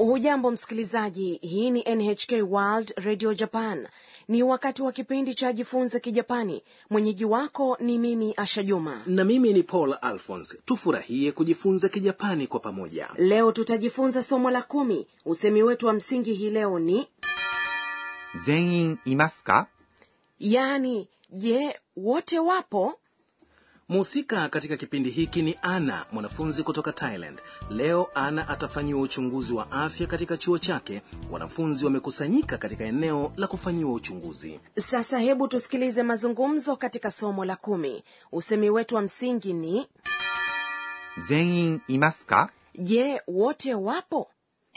hujambo msikilizaji hii ni nhk world radio japan ni wakati wa kipindi cha jifunze kijapani mwenyeji wako ni mimi asha juma na mimi ni paul alphons tufurahie kujifunza kijapani kwa pamoja leo tutajifunza somo la kumi usemi wetu wa msingi hii leo ni 全員いますか yaani je wote wapo mhusika katika kipindi hiki ni ana mwanafunzi kutoka thailand leo ana atafanyiwa uchunguzi wa afya katika chuo chake wanafunzi wamekusanyika katika eneo la kufanyiwa uchunguzi sasa hebu tusikilize mazungumzo katika somo la kumi usemi wetu wa msingi ni 全員いますか je wote wapo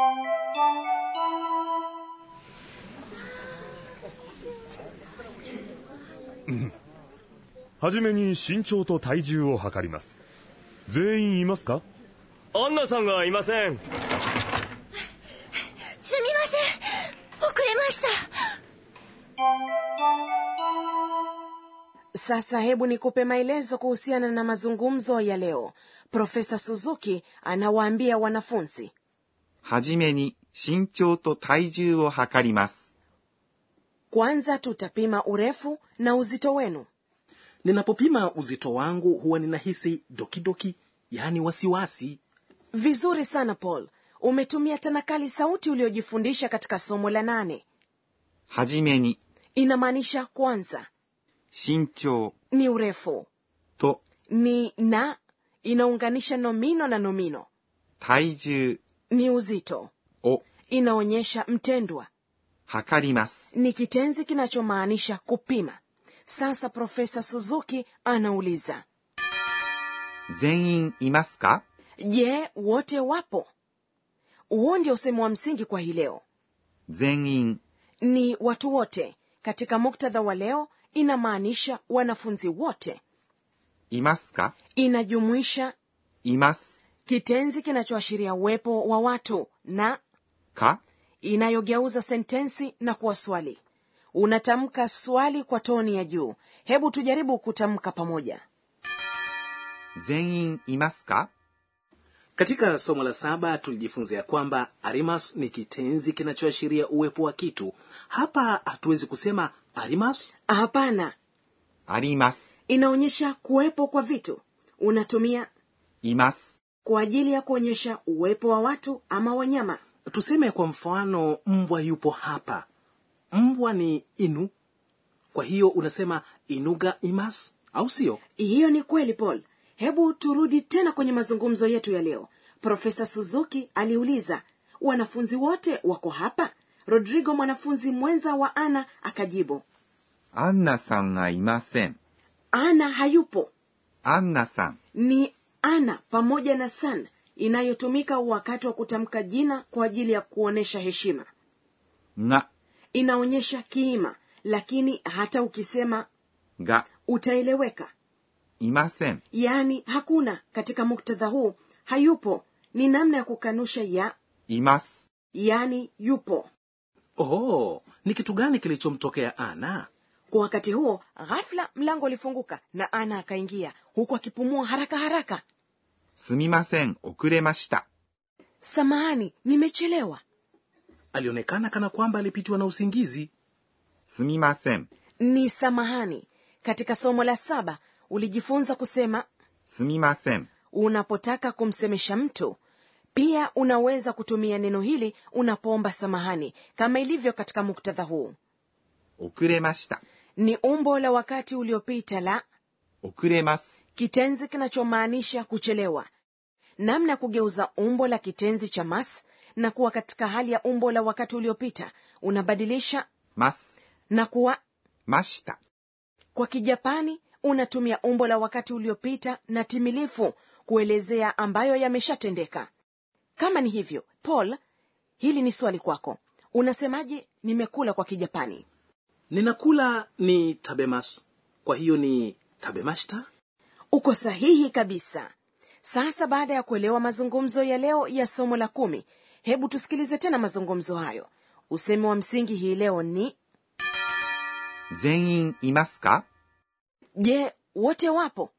はじめに身長と体重を測ります全員いますかアンナさんがいませんすみません遅れました sasa hebu nikupe maelezo kuhusiana na mazungumzo ya leo profesa suzuki anawaambia wanafunzi はじめに身長と体重を測ります。 kwanza tutapima urefu na uzito wenu ninapopima uzito wangu huwa ninahisi dokidoki yaani wasiwasi vizuri sana paul umetumia tanakali sauti uliojifundisha katika somo la nane はじめに inamaanisha kwanza 身長 ni urefu と ni na inaunganisha nomino na nomino 体重 ni uzito を inaonyesha mtendwa 測ります。 ni kitenzi kinachomaanisha kupima sasa profesa suzuki anauliza 全員いますか je wote wapo huo ndio usemi wa msingi kwa hii leo 全員 ni watu wote katika muktadha wa leo inamaanisha wanafunzi wote いますか inajumuisha います kitenzi kinachoashiria uwepo wa watu na か inayogeuza sentensi na kuwa swali unatamka swali kwa toni ya juu hebu tujaribu kutamka pamoja 全員いますか katika somo la saba tulijifunza ya kwamba arimas ni kitenzi kinachoashiria uwepo wa kitu hapa hatuwezi kusema arimas hapana あります。 inaonyesha kuwepo kwa vitu unatumia います。 kwa ajili ya kuonyesha uwepo wa watu ama wanyama tuseme kwa mfano mbwa yupo hapa mbwa ni inu kwa hiyo unasema inuga imas au sio hiyo ni kweli paul hebu turudi tena kwenye mazungumzo yetu ya leo profesa suzuki aliuliza wanafunzi wote wako hapa rodrigo mwanafunzi mwenza wa ana akajibu アンナさんがいません。 ana hayupo アンナさん ni ana pamoja na san inayotumika wakati wa kutamka jina kwa ajili ya kuonyesha heshima が、 inaonyesha kiima lakini hata ukisema が、 utaeleweka いません。 yaani hakuna katika muktadha huu hayupo ni namna ya kukanusha ya います。 yaani yupo oh ni kitu gani kilichomtokea ana kwa wakati huo ghafla mlango ulifunguka na ana akaingia huku akipumua haraka haraka すみません、遅れました。 samahani nimechelewa alionekana kana kwamba alipitwa na usingizi すみません。 ni samahani katika somo la saba ulijifunza kusema すみません。 unapotaka kumsemesha mtu pia unaweza kutumia neno hili unapoomba samahani kama ilivyo katika muktadha huu 遅れました。 ni umbo la wakati uliopita la 遅れます。 kitenzi kinachomaanisha kuchelewa namna ya kugeuza umbo la kitenzi cha mas na kuwa katika hali ya umbo la wakati uliopita unabadilisha ます。 na kuwa ました。 kwa kijapani unatumia umbo la wakati uliopita na timilifu kuelezea ambayo yameshatendeka kama ni hivyo paul hili ni swali kwako unasemaje nimekula kwa kijapani ninakula ni tabemas kwa hiyo ni tabemashita uko sahihi kabisa sasa baada ya kuelewa mazungumzo ya leo ya somo la kumi hebu tusikilize tena mazungumzo hayo usemi wa msingi hii leo ni 全員いますか je wote wapo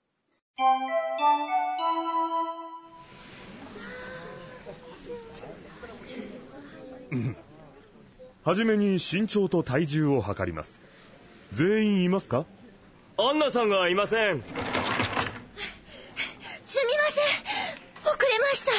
はじめに身長と体重を測ります全員いますかアンナさんがいませんすみません遅れました。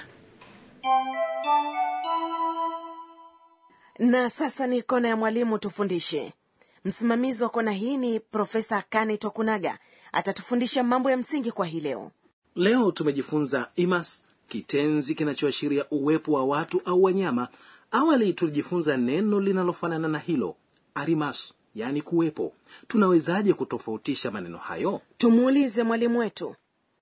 na sasa ni kona ya mwalimu tufundishe msimamizi wa kona hii ni profesa kane tokunaga atatufundisha mambo ya msingi kwa hii leo leo tumejifunza imas kitenzi kinachoashiria uwepo wa watu au wanyama awali tulijifunza neno linalofanana na hilo arimas yaani kuwepo tunawezaje kutofautisha maneno hayo tumuulize mwalimu wetu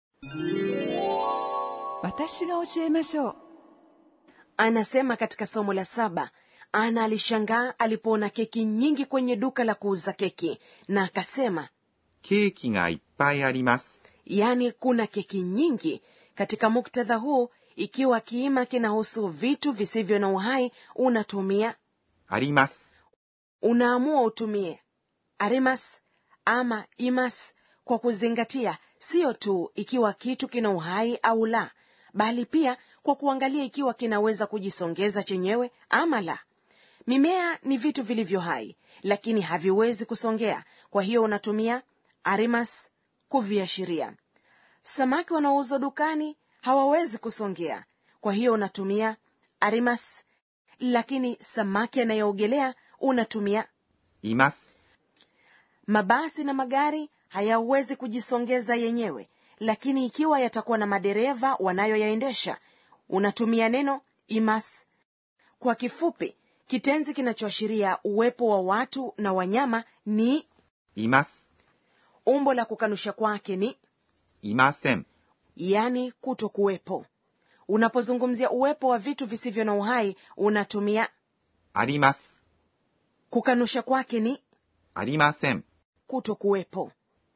私が教えましょう anasema katika somo la saba ana alishangaa alipoona keki nyingi kwenye duka la kuuza keki na akasema ケーキがいっぱいあります。 yaani kuna keki nyingi katika muktadha huu ikiwa kiima kinahusu vitu visivyo na uhai unatumia あります。 unaamua utumie arimas ama imas kwa kuzingatia siyo tu ikiwa kitu kina uhai au la bali pia kwa kuangalia ikiwa kinaweza kujisongeza chenyewe ama la mimea ni vitu vilivyo hai lakini haviwezi kusongea kwa hiyo unatumia arimas kuviashiria samaki wanaouzwa dukani hawawezi kusongea kwa hiyo unatumia arimas lakini samaki anayoogelea unatumia います。 mabasi na magari hayawezi kujisongeza yenyewe lakini ikiwa yatakuwa na madereva wanayoyaendesha unatumia neno imas kwa kifupi kitenzi kinachoashiria uwepo wa watu na wanyama ni います。 umbo la kukanusha kwake ni いません。 yani kuto kuwepo unapozungumzia uwepo wa vitu visivyo na uhai unatumia あります。 kukanusha kwake ni ありません。 kuto kuwepo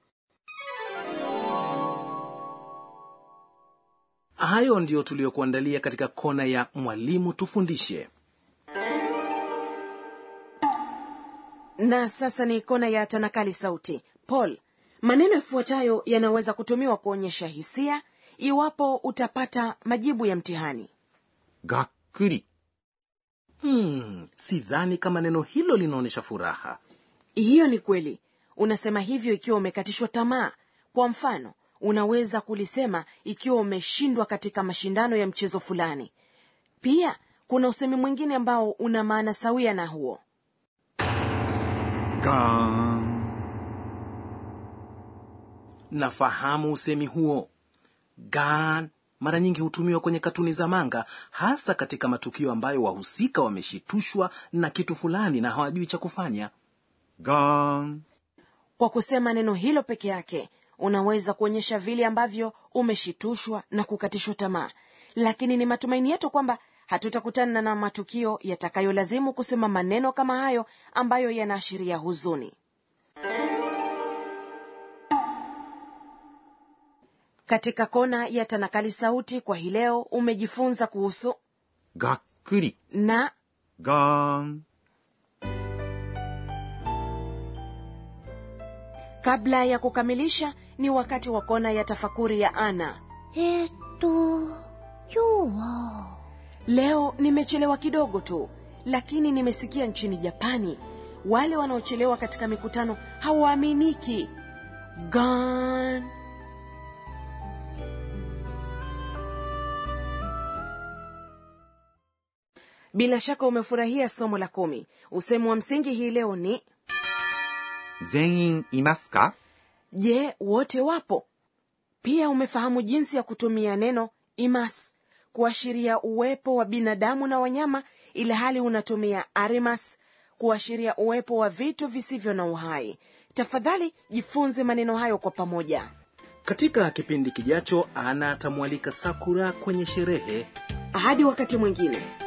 hayo ndiyo tuliyokuandalia katika kona ya mwalimu tufundishe na sasa ni kona ya tanakali sauti paul maneno yafuatayo yanaweza kutumiwa kuonyesha hisia iwapo utapata majibu ya mtihani がっくり。 hmm, sidhani kama neno hilo linaonyesha furaha hiyo ni kweli unasema hivyo ikiwa umekatishwa tamaa kwa mfano unaweza kulisema ikiwa umeshindwa katika mashindano ya mchezo fulani pia kuna usemi mwingine ambao una maana sawia na huo ガーン。 nafahamu usemi huo gan mara nyingi hutumiwa kwenye katuni za manga hasa katika matukio ambayo wahusika wameshitushwa na kitu fulani na hawajui cha kufanya ガーン。 kwa kusema neno hilo peke yake unaweza kuonyesha vile ambavyo umeshitushwa na kukatishwa tamaa lakini ni matumaini yetu kwamba hatutakutana na matukio yatakayolazimu kusema maneno kama hayo ambayo yanaashiria huzuni katika kona ya tanakali sauti kwa hii leo umejifunza kuhusu がっくり。 na ガーン。 kabla ya kukamilisha ni wakati wa kona ya tafakuri ya ana えー、っと、今日は、 leo nimechelewa kidogo tu lakini nimesikia nchini japani wale wanaochelewa katika mikutano hawaaminiki gan bila shaka umefurahia somo la kumi usemu wa msingi hii leo ni 全員いますか je wote wapo pia umefahamu jinsi ya kutumia neno imas kuashiria uwepo wa binadamu na wanyama ili hali unatumia arimas kuashiria uwepo wa vitu visivyo na uhai tafadhali jifunze maneno hayo kwa pamoja katika kipindi kijacho ana atamwalika sakura kwenye sherehe hadi wakati mwingine